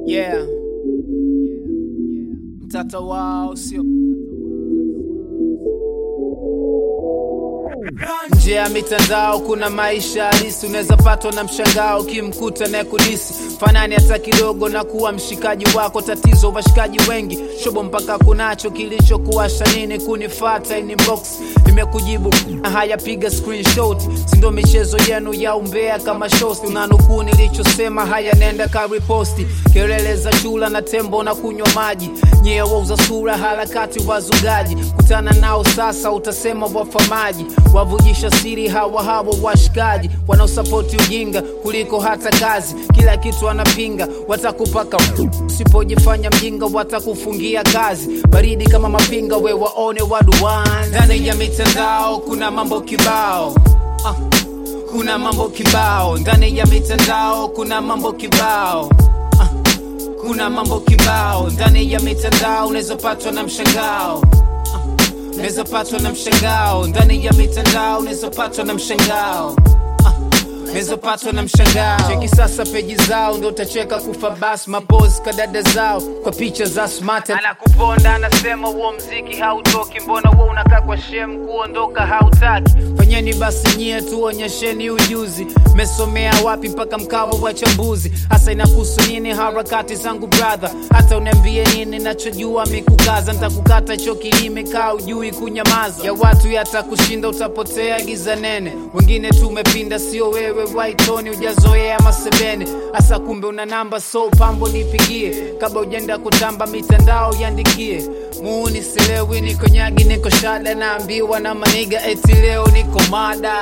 Yeah. Mtata wao sio nje ya mitandao kuna maisha halisi, unaweza patwa na mshangao ukimkuta naye kudisi fanani hata kidogo na kuwa mshikaji wako. Tatizo washikaji wengi shobo mpaka kunacho kilichokuwasha nini kunifata inbox nimekujibu haya, piga screenshot, sindo michezo yenu ya umbea kama shosti. Unanukuu nilichosema, haya nenda ka riposti, kelele za chula na tembo na kunywa maji, nyie wauza sura, harakati wazugaji, kutana nao sasa utasema wafamaji, wavujisha siri hawa hawa washikaji wanaosapoti ujinga kuliko hata kazi, kila kitu wanapinga, watakupaka usipojifanya mjinga, watakufungia kazi, baridi kama mapinga, we waone waduan ndani ya mitandao kuna mambo kibao ah. Kuna mambo kibao ndani ya mitandao, kuna mambo kibao ah. Kuna mambo kibao ndani ya mitandao, unaweza patwa na mshangao ah. Unaweza patwa na mshangao ndani ya mitandao, unaweza patwa na mshangao Unaweza patwa na mshangao. Cheki sasa peji zao, ndo utacheka kufa bas. Mapozi kadada zao kwa picha za smart, anakuponda anasema huo mziki hautoki, mbona huo unakaa kwa shem, kuondoka hautaki. Fanyeni basi nyie tu, onyesheni ujuzi, mesomea wapi mpaka mkawa wachambuzi. Hasa inakuhusu nini harakati zangu brother? Hata uniambie nini, nachojua mikukaza, ntakukata choki limekaa ujui kunyamaza. Ya watu yatakushinda, utapotea giza nene. Wengine tumepinda, sio wewe waitoni, ujazoea masebene. Hasa kumbe una namba, so pambo nipigie, kabla ujenda kutamba mitandao yandikie. Muuni silewi, niko nyagi, niko shada, naambiwa na maniga eti leo niko mada.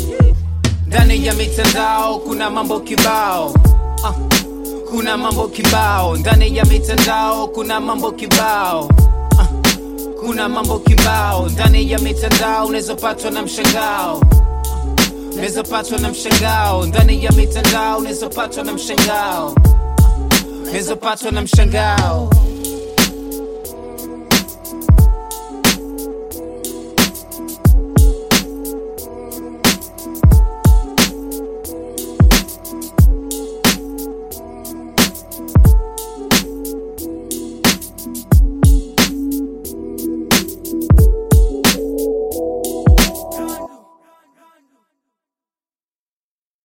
Ndani ya mitandao kuna mambo kibao ah. Kuna mambo kibao ndani ya mitandao, kuna mambo kibao ah. Kuna mambo kibao ndani ya mitandao, unaweza patwa na mshangao unaweza patwa na mshangao ndani ya mitandao, unaweza patwa na mshangao unaweza patwa na mshangao